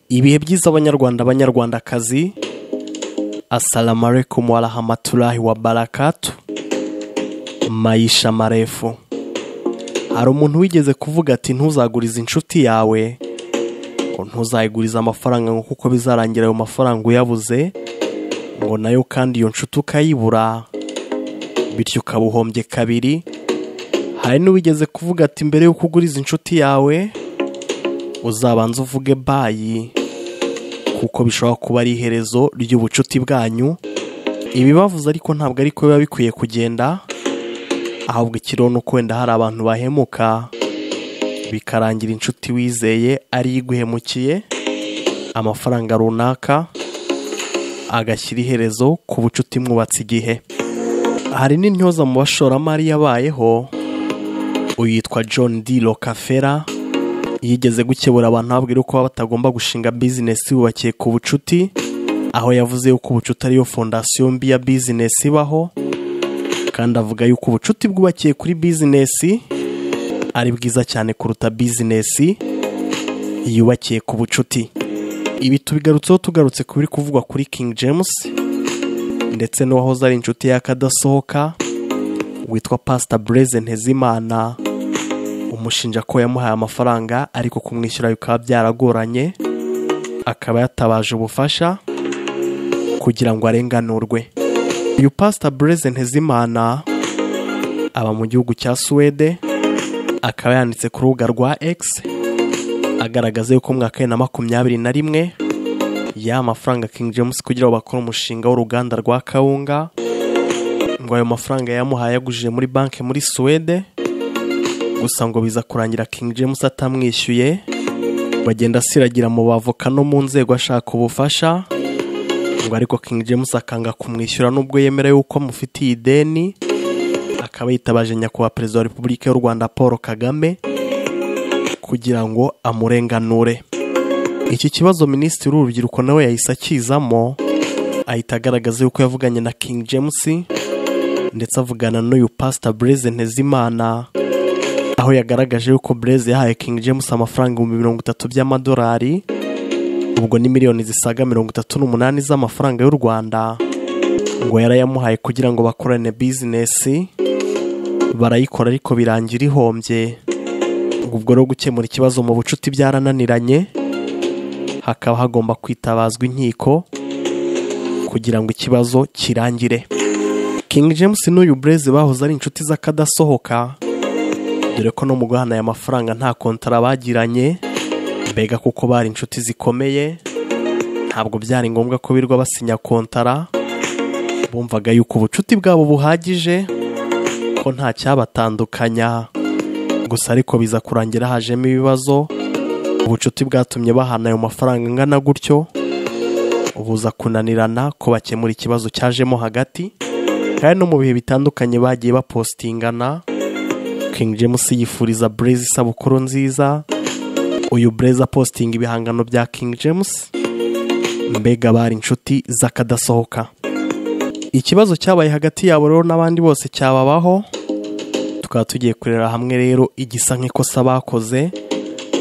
ibihe byiza abanyarwanda abanyarwandakazi asalamu alaikum warahamatulahi wa barakatu mayisha marefu hari umuntu wigeze kuvuga ati ntuzagurize inshuti yawe ngo ntuzayigurize amafaranga ngo kuko bizarangira ayo mafaranga uyabuze ngo nayo kandi iyo nshuti ukayibura bityo ukaba uhombye kabiri hari n'uwigeze kuvuga ati mbere y'uko uguriza inshuti yawe uzabanza uvuge bayi kuko bishobora kuba ari iherezo ry'ubucuti bwanyu ibibavuze ariko ntabwo ariko biba bikwiye kugenda ahubwo ikiriho ni uko wenda hari abantu bahemuka bikarangira inshuti wizeye ari iguhemukiye amafaranga runaka agashyira iherezo ku bucuti mwubatse igihe hari n'intyoza mu bashoramari yabayeho uyitwa john d rockefeller yigeze gukebura abantu ababwira ko batagomba gushinga bizinesi bubakiye ku bucuti aho yavuze yuko ubucuti ariyo fondasiyo mbi ya bizinesi ibaho kandi avuga yuko ubucuti bwubakiye kuri bizinesi ari bwiza cyane kuruta bizinesi yubakiye ku bucuti ibi tubigarutseho tugarutse ku biri kuvugwa kuri king james ndetse n'uwahoze ari inshuti y'akadasohoka witwa pasita bureze ntezimana umushinja ko yamuhaye amafaranga ariko kumwishyura bikaba byaragoranye akaba yatabaje ubufasha kugira ngo arenganurwe uyu pasita bureze ntezimana aba mu gihugu cya suwede akaba yanditse ku rubuga rwa x agaragaza yuko mu mwaka bibiri na makumyabiri na rimwe y'aya mafaranga king james kugira ngo bakore umushinga w'uruganda rwa kawunga ngo ayo mafaranga yamuhaye yagujije muri banki muri suwede gusa ngo biza kurangira king james atamwishyuye bagenda asiragira mu bavoka no mu nzego ashaka ubufasha ngo ariko king james akanga kumwishyura n'ubwo yemera yuko amufitiye ideni akaba yitabaje nyakubahwa perezida wa repubulika y'u rwanda paul kagame kugira ngo amurenganure iki kibazo minisitiri w'urubyiruko nawe yahise akizamo ahita agaragaza yuko yavuganye na king james ndetse avugana n'uyu pasita bureze ntezimana aho yagaragaje yuko bureze yahaye king james amafaranga ibihumbi mirongo itatu by'amadolari ubwo ni miliyoni zisaga mirongo itatu n'umunani z'amafaranga y'u rwanda ngo yarayamuhaye kugira ngo bakorane bizinesi barayikora ariko birangira ihombye ubwo rero gukemura ikibazo mu bucuti byarananiranye hakaba hagomba kwitabazwa inkiko kugira ngo ikibazo kirangire king james n'uyu bureze bahoze ari inshuti z'akadasohoka dore ko no mu guhana aya mafaranga nta kontara bagiranye mbega kuko bari inshuti zikomeye ntabwo byari ngombwa ko birwa basinya kontara bumvaga yuko ubucuti bwabo buhagije ko nta cyabatandukanya gusa ariko biza kurangira hajemo ibibazo ubucuti bwatumye bahana ayo mafaranga angana gutyo buza kunanirana ko bakemura ikibazo cyajemo hagati kandi no mu bihe bitandukanye bagiye bapositingana King James yifuriza Blaze isabukuru nziza uyu Blaze apositinga ibihangano bya King James mbega bari inshuti z'akadasohoka ikibazo cyabaye hagati yabo rero n'abandi bose cyababaho tukaba tugiye kurera hamwe rero igisa nk'ikosa bakoze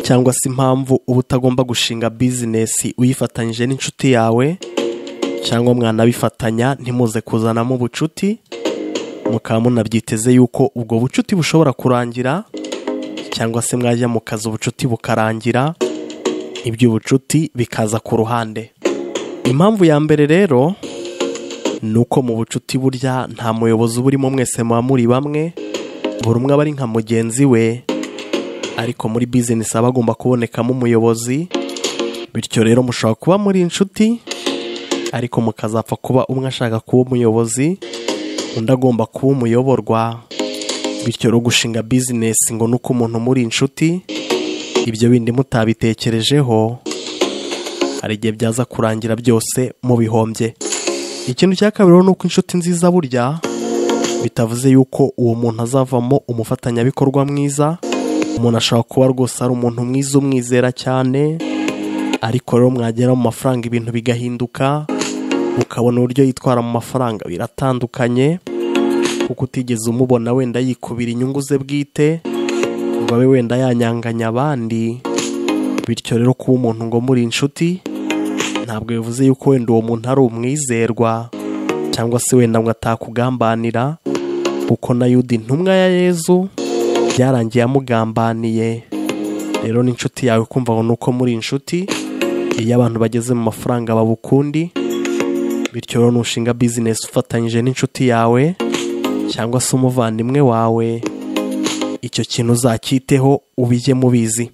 cyangwa se impamvu uba utagomba gushinga bizinesi uyifatanyije n'inshuti yawe cyangwa mwanabifatanya ntimuze kuzanamo ubucuti mukaba munabyiteze yuko ubwo bucuti bushobora kurangira cyangwa se mwajya mu kazi ubucuti bukarangira iby'ubucuti bikaza ku ruhande impamvu ya mbere rero ni uko mu bucuti burya nta muyobozi uba urimo mwese muba muri bamwe buri umwe aba ari nka mugenzi we ariko muri bizinesi aba agomba kubonekamo umuyobozi bityo rero mushobora kuba muri inshuti ariko mukazapfa kuba umwe ashaka kuba umuyobozi undi agomba kuba umuyoborwa bityo rero gushinga bizinesi ngo ni uko umuntu muri inshuti ibyo bindi mutabitekerejeho hari igihe byaza kurangira byose mubihombye ikintu cya kabiri ni uko inshuti nziza burya bitavuze yuko uwo muntu azavamo umufatanyabikorwa mwiza umuntu ashobora kuba rwose ari umuntu mwiza umwizera cyane ariko rero mwagera mu mafaranga ibintu bigahinduka ukabona uburyo yitwara mu mafaranga biratandukanye kuko utigeze umubona wenda yikubira inyungu ze bwite ngo abe wenda yanyanganya abandi bityo rero kuba umuntu ngo muri inshuti ntabwo bivuze yuko wenda uwo muntu ari umwizerwa cyangwa se wenda ngo atakugambanira kuko na yuda intumwa ya yezu byarangiye amugambaniye rero n'inshuti yawe kumva ngo ni uko muri inshuti iyo abantu bageze mu mafaranga babukundi bityo rero nushinga bizinesi ufatanyije n'inshuti yawe cyangwa se umuvandimwe wawe icyo kintu uzacyiteho ubijye mubizi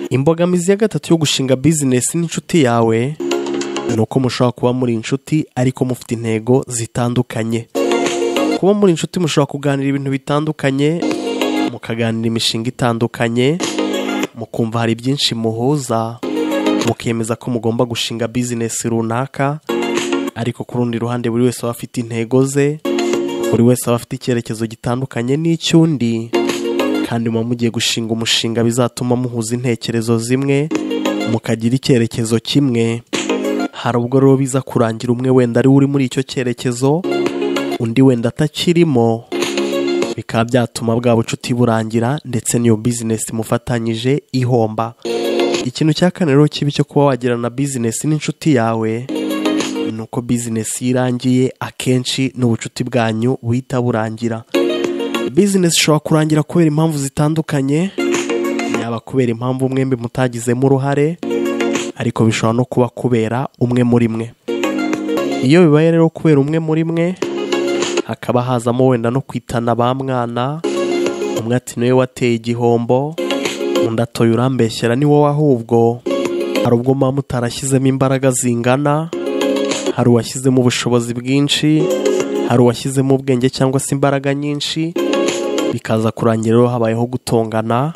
imbogamizi ya gatatu yo gushinga bizinesi n'inshuti yawe ni uko mushobora kuba muri inshuti ariko mufite intego zitandukanye kuba muri inshuti mushobora kuganira ibintu bitandukanye mukaganira imishinga itandukanye mukumva hari byinshi muhuza mukemeza ko mugomba gushinga bizinesi runaka ariko ku rundi ruhande buri wese aba afite intego ze buri wese aba afite icyerekezo gitandukanye n'icy'undi kandi muba mugiye gushinga umushinga bizatuma muhuza intekerezo zimwe mukagira icyerekezo kimwe hari ubwo rero biza kurangira umwe wenda ari we uri muri icyo cyerekezo undi wenda atakirimo bikaba byatuma bwa bucuti burangira ndetse n'iyo bizinesi mufatanyije ihomba ikintu cya kane rero kibi cyo kuba wagirana bizinesi n'inshuti yawe ni uko bizinesi iyo irangiye akenshi n'ubucuti bwanyu buhita burangira bizinesi ishobora kurangira kubera impamvu zitandukanye yaba kubera impamvu mwembi mutagizemo uruhare ariko bishobora no kuba kubera umwe muri mwe iyo bibaye rero kubera umwe muri mwe hakaba hazamo wenda no kwitana ba mwana umwe ati niwe wateye igihombo undi atoye urambeshyera ni wowe ahubwo hari ubwo muba mutarashyizemo imbaraga zingana hari uwashyizemo ubushobozi bwinshi hari uwashyizemo ubwenge cyangwa se imbaraga nyinshi bikaza kurangira rero habayeho gutongana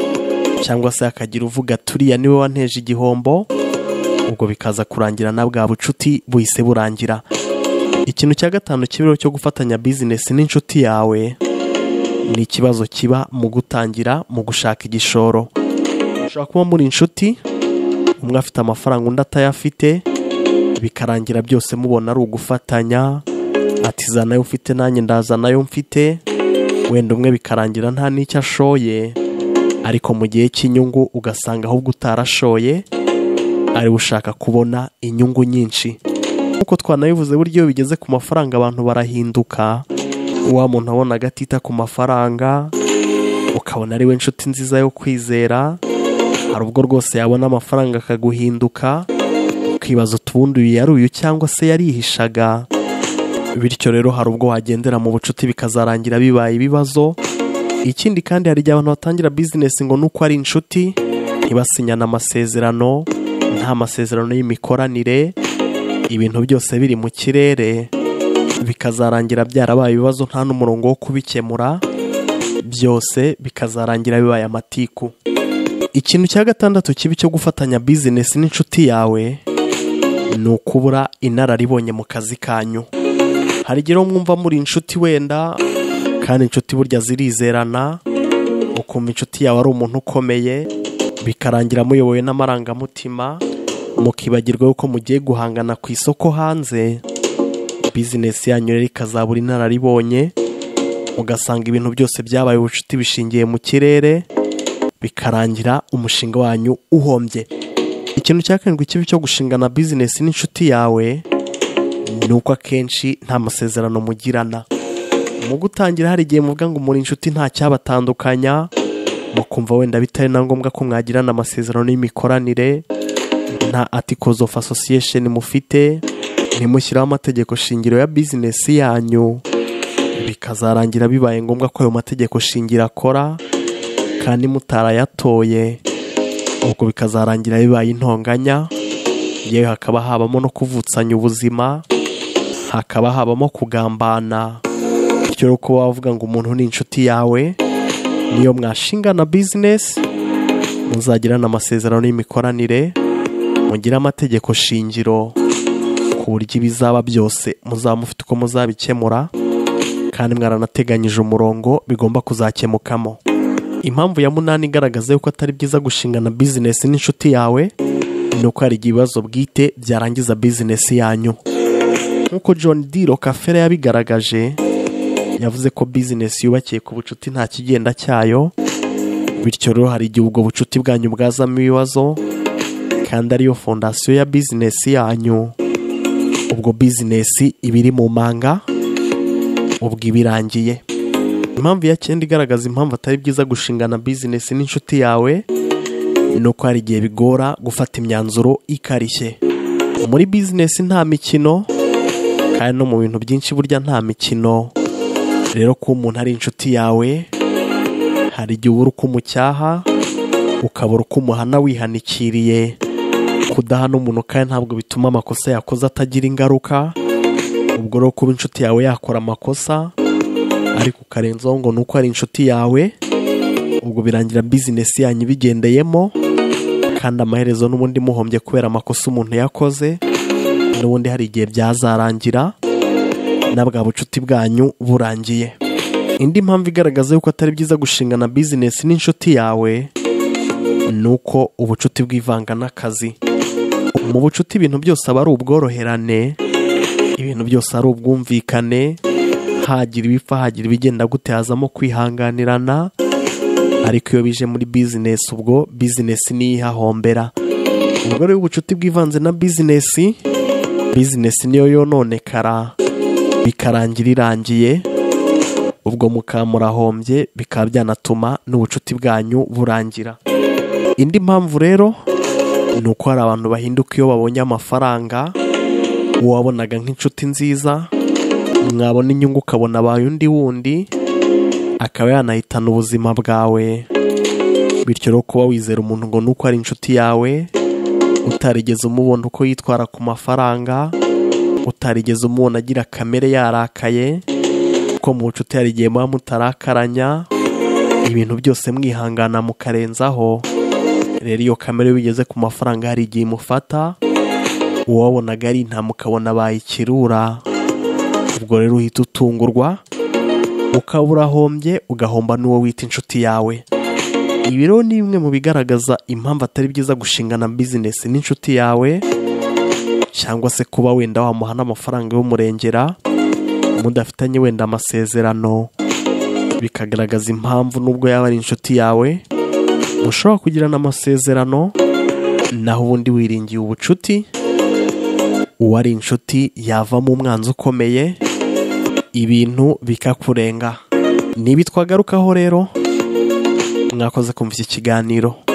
cyangwa se hakagira uvuga turiya niwe wanteje igihombo ubwo bikaza kurangira na bwa bucuti buhise burangira ikintu cya gatanu kibero cyo gufatanya bizinesi n'inshuti yawe ni ikibazo kiba mu gutangira mu gushaka igishoro ushobora kuba muri inshuti umwe afite amafaranga undi atayafite bikarangira byose mubona ari ugufatanya ati zana ayo ufite nanjye ndaza nayo mfite wenda umwe bikarangira nta n'icyo ashoye ariko mu gihe cy'inyungu ugasanga ahubwo utarashoye ari ushaka kubona inyungu nyinshi nk'uko twanabivuze buryo iyo bigeze ku mafaranga abantu barahinduka wa muntu abona agatita ku mafaranga ukabona ari we nshuti nziza yo kwizera hari ubwo rwose yabona amafaranga akaguhinduka ukibaza utubundi uyu yari uyu cyangwa se yarihishaga bityo rero hari ubwo wagendera mu bucuti bikazarangira bibaye ibibazo ikindi kandi hari igihe abantu batangira bizinesi ngo nuko ari inshuti ntibasinyane amasezerano nta masezerano y'imikoranire ibintu byose biri mu kirere bikazarangira byarabaye ibibazo nta n'umurongo wo kubikemura byose bikazarangira bibaye amatiku ikintu cya gatandatu kibi cyo gufatanya bizinesi n'inshuti yawe ni ukubura inararibonye mu kazi kanyu hari igihe mwumva muri inshuti wenda kandi inshuti burya zirizerana ukumva inshuti yawe ari umuntu ukomeye bikarangira muyobowe n'amarangamutima mukibagirwa yuko mugiye guhangana ku isoko hanze bizinesi yanyu rero ikazabura inararibonye ugasanga ibintu byose byabaye ubucuti bishingiye mu kirere bikarangira umushinga wanyu uhombye ikintu cya karindwi kibi cyo gushingana bizinesi n'inshuti yawe ni uko akenshi nta masezerano mugirana mu gutangira hari igihe muvuga ngo muri inshuti nta cyabatandukanya mukumva wenda bitari na ngombwa ko mwagirana amasezerano y'imikoranire nta articles of association mufite ntimushyiraho amategeko shingiro ya bizinesi yanyu bikazarangira bibaye ngombwa ko ayo mategeko shingiro akora kandi mutarayatoye ubwo bikazarangira bibaye intonganya yewe hakaba habamo no kuvutsanya ubuzima hakaba habamo kugambana bityo rero kuba wavuga ngo umuntu ni inshuti yawe niyo mwashingana bizinesi muzagirana amasezerano y'imikoranire mugire amategeko shingiro ku buryo ibizaba byose muzaba mufite uko muzabikemura kandi mwaranateganyije umurongo bigomba kuzakemukamo impamvu ya munani igaragaza yuko atari byiza gushingana bizinesi n'inshuti yawe ni uko hari ibibazo bwite byarangiza bizinesi yanyu nk'uko john d rockefeller yabigaragaje yavuze ko bizinesi yubakiye ku bucuti nta kigenda cyayo bityo rero hari igihe ubwo bucuti bwanyu bwazamo ibibazo kandi ariyo fondasiyo ya bizinesi yanyu ubwo bizinesi iba iri mu manga ubwo iba irangiye impamvu ya cyenda igaragaza impamvu atari byiza gushingana bizinesi n'inshuti yawe ni uko hari igihe bigora gufata imyanzuro ikarishye muri bizinesi nta mikino kandi no mu bintu byinshi burya nta mikino rero kuba umuntu ari inshuti yawe hari igihe ubura uko umucyaha ukabura uko umuhana wihanikiriye kudahana umuntu kandi ntabwo bituma amakosa yakoze atagira ingaruka ubwo rero kuba inshuti yawe yakora amakosa ariko ukarenzaho ngo ni uko ari inshuti yawe ubwo birangira bizinesi yanyu ibigendeyemo kandi amaherezo n'ubundi muhombye kubera amakosa umuntu yakoze n'ubundi hari igihe byazarangira na bwa bucuti bwanyu burangiye indi mpamvu igaragaza yuko atari byiza gushingana bizinesi n'inshuti yawe ni uko ubucuti bwivanga n'akazi mu bucuti ibintu byose aba ari ubworoherane ibintu byose ari ubwumvikane hagira ibipfa hagira ibigenda gute hazamo kwihanganirana ariko iyo bije muri bizinesi ubwo bizinesi niyo ihahombera ubwo rero ubucuti bwivanze na bizinesi bizinesi niyo yononekara bikarangira irangiye ubwo mukaba murahombye bikaba byanatuma n'ubucuti bwanyu burangira indi mpamvu rero ni uko hari abantu bahinduka iyo babonye amafaranga uwo wabonaga nk'inshuti nziza mwabona inyungu ukabona abaye undi wundi akaba yanahitana ubuzima bwawe bityo rero kuba wizera umuntu ngo ni uko ari inshuti yawe utarigeze umubona uko yitwara ku mafaranga utarigeze umubona agira kamere yarakaye kuko mu bucuti hari igihe muba mutarakaranya ibintu byose mwihangana mukarenzaho rero iyo kamere bigeze ku mafaranga hari igihe imufata uwabonaga ari nta mukabona bayikirura ubwo rero uhita utungurwa ukaba urahombye ugahomba n'uwo wita inshuti yawe ibi rero ni bimwe mu bigaragaza impamvu atari byiza gushingana bizinesi n'inshuti yawe cyangwa se kuba wenda wamuha n'amafaranga y'umurengera mudafitanye wenda amasezerano bikagaragaza impamvu n'ubwo yaba ari inshuti yawe ushobora kugirana amasezerano naho ubundi wiringiye ubucuti uwo ari inshuti yavamo umwanzi ukomeye ibintu bikakurenga nibitwagarukaho rero mwakoze kumva iki kiganiro